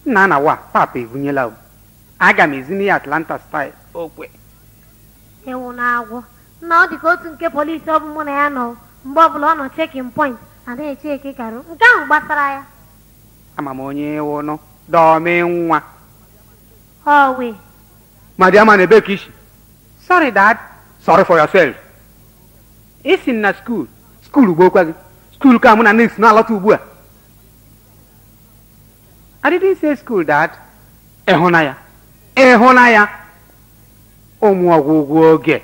nna na wa papa ebunyela o aga m ezini ya atlanta style okwe ịwụ na-agwụ na ọ dị ka otu nke polisi ọ bụ mụ na ya nọ mgbe ọbụla ọ nọ chekin point ada eche eke karụ nke ahụ gbasara ya ama m onye wụnụ dọmi nwa ọwe madiama na ebe ka isi sorry dad sorry for yourself isi na skuul skuul gbokwa gị skuul ka mụ na next na-alọta ugbu a I didn't say school dad ịhụnanya ịhụnanya ụmụ ọgwụgwụ oge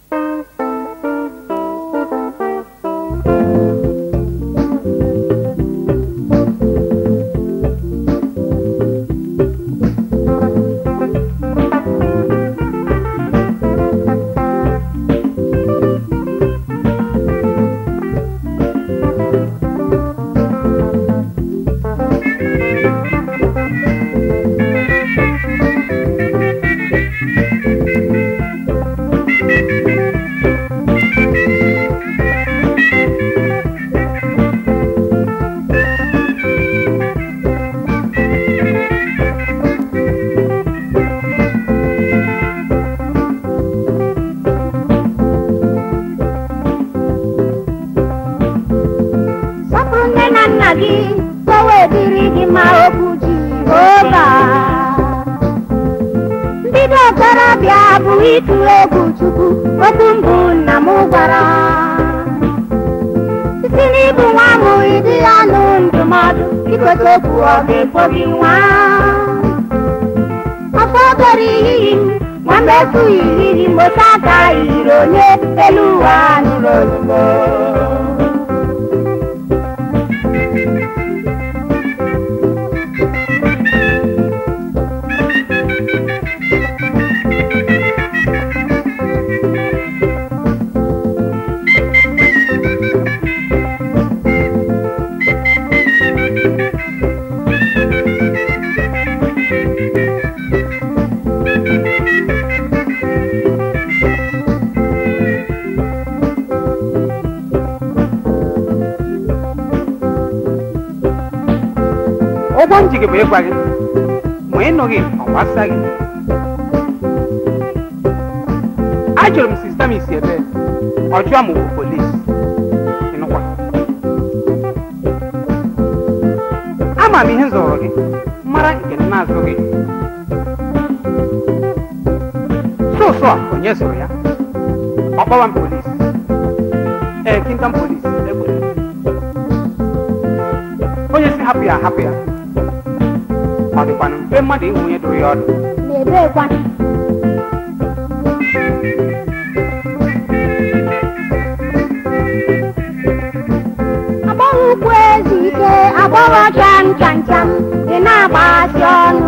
sọpụrụ nne na nna gị ka o wee dịrị gị ma okwu Jehova mbido okorobịa bụ ịtụ egwu Chukwu otu mbụ nna m gwara site n'ịbụ nwa m ịdị ya nụ ndụmọdụ ikotekwu ọ ga-ekpo gị nwa afọ goro iyiyi m nwamba efughị iri mgbochi aka yiri onye elu ụwa nụrụ ozugbo ụgwọ m ji gị bụ ịgwa gị ma ịnụghị ọ gbasa gị ajụrụ m sista m isi ebe ọ jụọ m bụ polis ịnụkwa ama m ihe m zụrụ gị mara nke m na-azụ gị sọsọ a onye zụrụ ya ọ kpọwa m polis ee kintam polis egbere onye si hapụ ya hapụ ya ọ dịkwanụ mfe mmadụ ịhụ onye dụrụ ya ọdụ na-ebekwa agbọghọ ukwu ezu ike agbọghọ cham cham cham ị na-agbasi ọnụ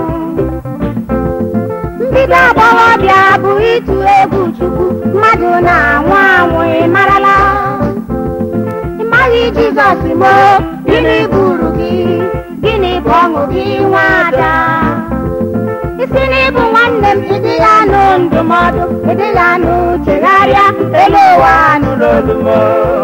mbido agbọghọbịa bụ ịtụ egwu chukwu mmadụ na-anwụ anwụ ị marala ị maghị jizọs mo gịnị buru gị gịnị bụ ọṅụ gị nwada isi n'ịbụ nwanne m ịdịla nụ ndụmọdụ ịdịla nụ chegharịa elu ụwa nụrụ olumo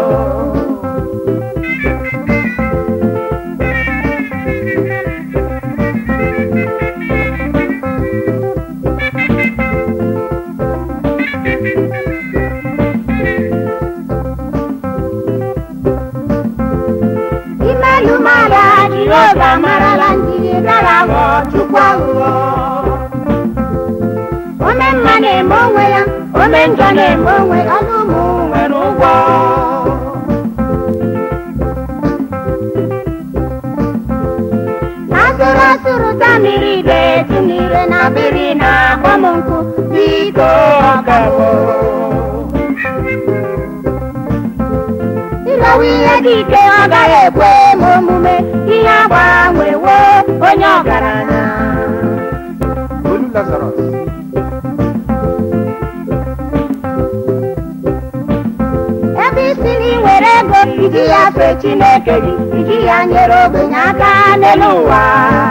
imelu mara jehova marala njiri bịara ghọọ chukwu aghụghọ ome mma na-eme onwe ya ome njọ na-eme onwe ya ọnụ ụmụ nwere ụgwọ asụrụ asụrụ ta mmiri ga-etu n'ire na biri na akpọ m nkụ biko ọkawo ịlọwa ihe dị ike ọ gaghị ekwe m omume ihe agbanwewo onye ọgaranya olu lazarus ebe isi na ị nwere ego iji ya fee chineke gị iji ya nyere ogbenye aka n'elu ụwa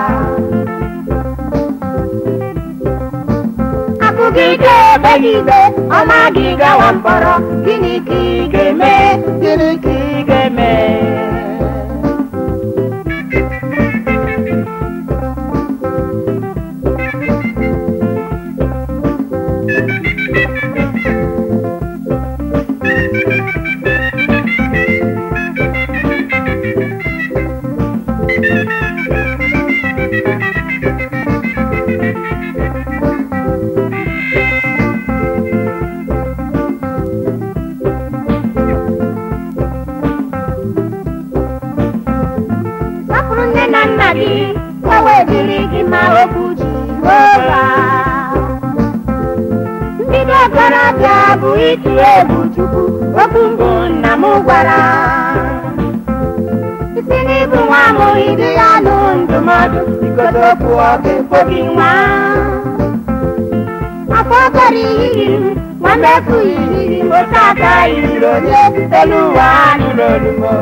akụ gị ga-ebe gị ikpe ọma gị gawa mkpọrọ gịnị ka ị ga-eme gịnị ka ị ga-eme ka o wee dịrị gị ma okwu Jehova mbido okorobịa bụ ịtụ egwu Chukwu okwu mbụ nna m gwara isi n'ibu nwa m ịdị ya nụ ndụmọdụ igodo okwu ọ ga-ekwo gị nwa afọ gara iri m nwanne efu iri m otu aka yiri onye elu ụwa nụrụ olumo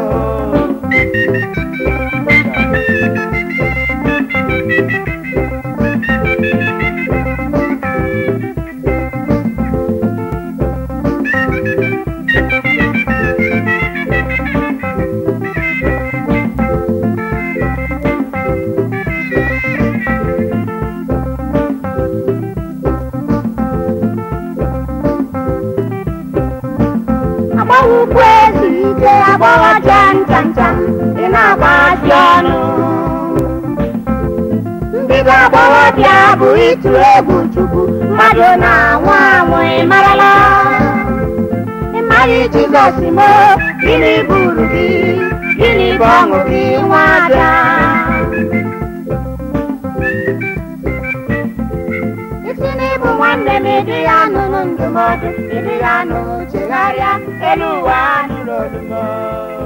agbawa ukwu ezi ike agbawa jam jam jam ị na-agbaji ọnụ mbido agbọghọbịa bụ ịtụ egwu chukwu mmadụ na-anwụ anwụ ịmarala ịmara jizọs mo gịnị buru gị gịnị bụ ọṅụ gị nwada isi n'ịbụ nwanne m ịdị ya nụnụ ndụmọdụ ịdị ya nụ chegharịa elu ụwa nụrụ olumo